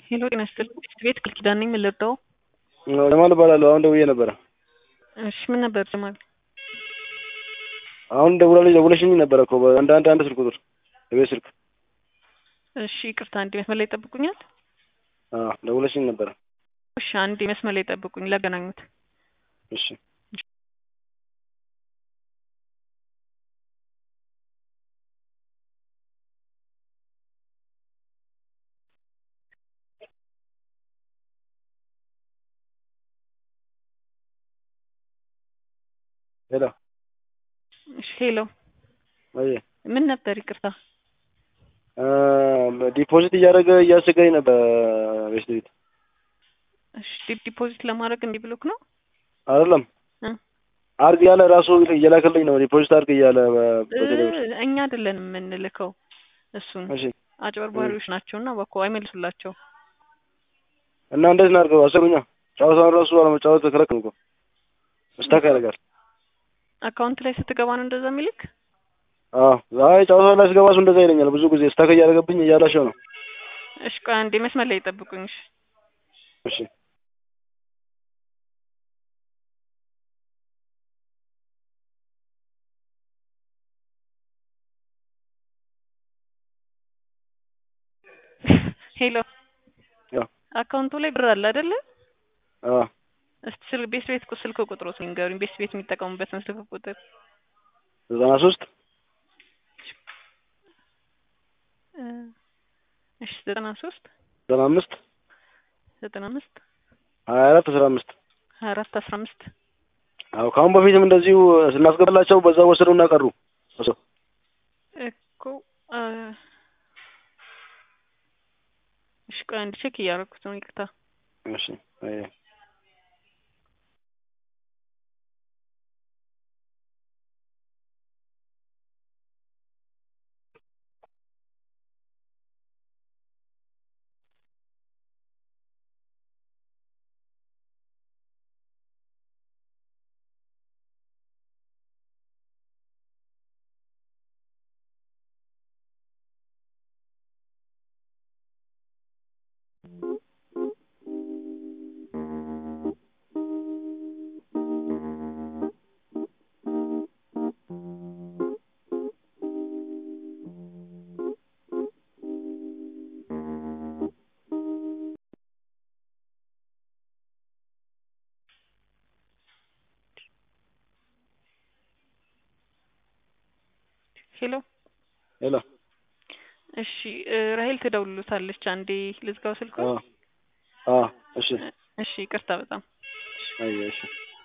ሄሎ ጤና ይስጥልኝ ቤት ቃል ኪዳን ነኝ ምን ልርዳው ጀማል እባላለሁ አሁን ደውዬ ነበረ እሺ ምን ነበር ጀማል አሁን ደውላለች ደውለሽኝ ነበረ እኮ አንድ አንድ አንድ ስልክ ቁጥር የቤት ስልክ እሺ ይቅርታ አንዴ መስመር ላይ ይጠብቁኛል አዎ ደውለሽኝ ነበረ እሺ አንዴ መስመር ላይ ይጠብቁኝ ላገናኙት እሺ ሄሎ እሺ ሄሎ ወይ ምን ነበር ይቅርታ ዲፖዚት እያደረገ እያስገኝ ነበር ቤት ቤት እሺ ዲ- ዲፖዚት ለማድረግ እንዲህ ብሎክ ነው አይደለም እ? አርግ እያለ ራሱ እየላከልኝ ነው ዲፖዚት አርግ እያለ እ፣ በቴሌብር እኛ አይደለን የምንልከው እሱን እሺ አጭበርባሪዎች ናቸው እና እባክዎ አይመልሱላቸው እና እንዴት እናድርገው አሰሩኛ ጨዋታውን ራሱ አለመጫወት ከለከሉ እኮ ስታክ ያደርጋል አካውንት ላይ ስትገባ ነው እንደዛ የሚልክ አዎ አይ ጨዋታ ላይ ስገባ እሱ እንደዛ ይለኛል ብዙ ጊዜ ስታክ እያደረገብኝ እያላሸው ነው እሺ ቆይ አንዴ መስመር ላይ ይጠብቁኝ እሺ እሺ ሄሎ ያው አካውንቱ ላይ ብር አለ አይደለ አዎ እስቲ ስልክ ቤት ቤት ስልክ ቁጥሩ ንገሩኝ ቤት ቤት የሚጠቀሙበትን ስልክ ቁጥር ዘጠና ሶስት እ፣ እሺ ዘጠና ሶስት ዘጠና አምስት ዘጠና አምስት ሀያ አራት አስራ አምስት ሀያ አራት አስራ አምስት አዎ ከአሁን በፊትም እንደዚሁ ስናስገባላቸው በዛ ወሰዱና ቀሩ እሱ እኮ እ፣ እሺ ቆይ አንድ ቼክ እያደረኩት ነው ይቅርታ እሺ አይ ሄሎ ሄሎ እሺ እ፣ ራሄል ትደውልሎታለች አንዴ ልዝጋው ስልኩ አዎ አዎ እሺ እሺ ይቅርታ በጣም አይ እሺ